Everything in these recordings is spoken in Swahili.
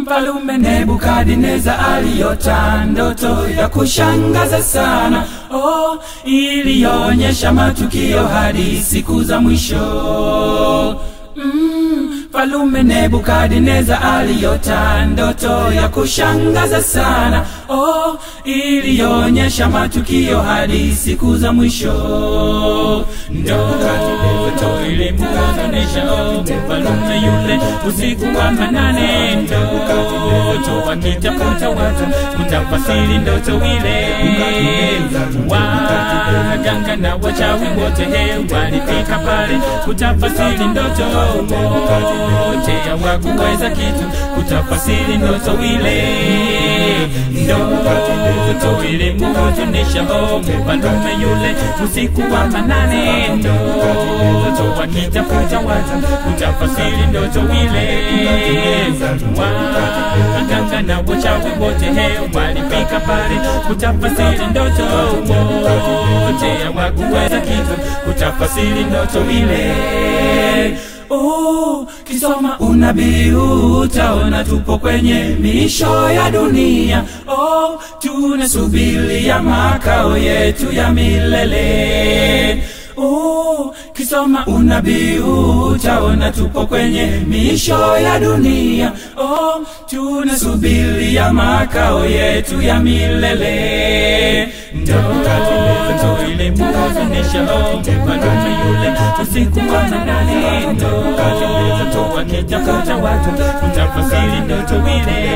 Mfalume Nebukadneza aliota ndoto ya kushangaza sana, oh, iliyoonyesha matukio hadi siku za mwisho. Mm, Mfalume Nebukadneza aliota ndoto ya kushangaza sana, oh, iliyoonyesha matukio hadi siku za mwisho. Ndoto ilimkutanisha oh, mfalume yule usiku wa manane, ndoto akitafuta watu kutafasiri ndoto ile. Waganga na wachawi wote he walifika pale kutafasiri ndoto wote hawakuweza kitu kutafasiri ndoto ile. Ndoto ilimkutanisha oh, mfalume yule usiku wa manane, ndoto akitafuta watu kutafasiri ndoto ile. Waganga na wachawi wote he walifika pale kutafasiri ndoto wote hawakuweza kitu kutafasiri ndoto ile. Oh, kisoma unabii utaona tupo kwenye misho ya dunia. Oh, tunasubiria makao yetu ya milele. Oh, kisoma unabii utaona tupo kwenye misho ya dunia. Oh, tunasubiria makao yetu ya milele. Ndoto ilimhuzunisha oh, mfalume yule usiku wa manane, ndoto wakitafuta watu kutafasiri ndoto ile.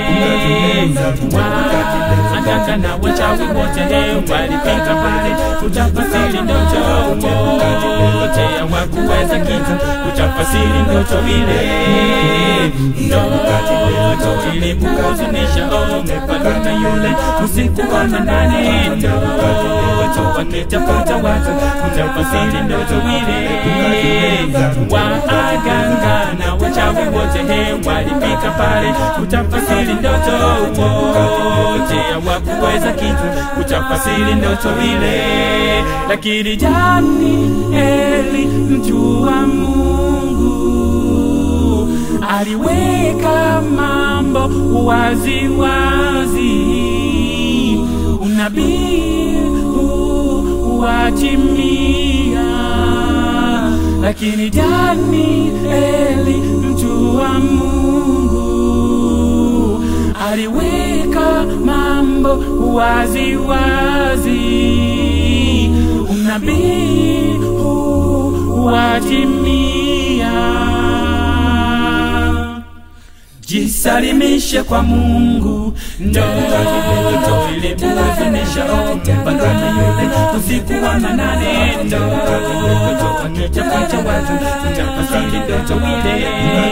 Waganga na wachawi wote he walifika pale kutafasiri ndoto wote hawakuweza kitu kutafasiri ndoto ile. Ndoto ilimhuzunisha oh, mfalume yule usiku wa manane, ndoto wakitafuta watu kutafasiri ndoto ile. Waganga na wachawi wote he walifika pale kutafasiri ndoto wote hawakuweza kitu kutafasiri ndoto ile, lakini Danieli mtu wa Mungu aliweka mambo wazi wazi, unabii huu watimia, lakini Danieli mtu wa Mungu aliweka mambo wazi wazi, unabii huu watimia. Jisalimishe kwa Mungu, ndoto ilimhuzunisha oh, mfalume yule usiku wa manane, ndoto akitafuta watu kutafasiri ndoto ile.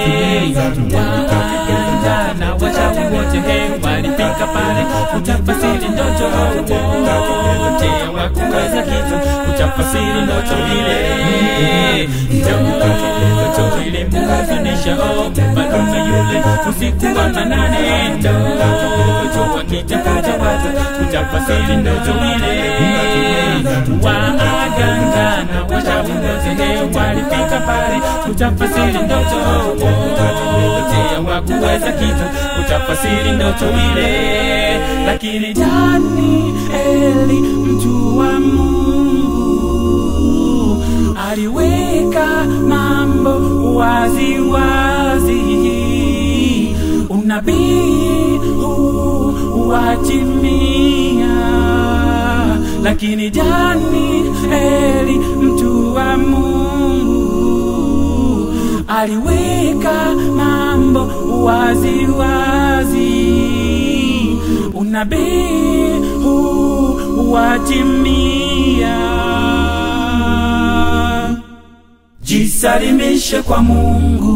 Waganga na wachawi wote he walifika pale kutafasiri ndoto wote hawakuweza kitu kutafasiri ndoto ile. Ndoto ilimhuzunisha oh, mfalume yule usiku wa manane, ndoto wakitafuta watu kutafasiri ndoto ile. Waganga na wachawi wote he walifika pale kutafasiri ndoto wote hawakuweza kitu kutafasiri ndoto ile, lakini Danieli mtu wa Mungu aliweka mambo wazi wazi, unabii huu watimia, lakini Danieli mtu wa Mungu aliweka mambo wazi wazi, unabii huu watimia. Jisalimishe kwa Mungu,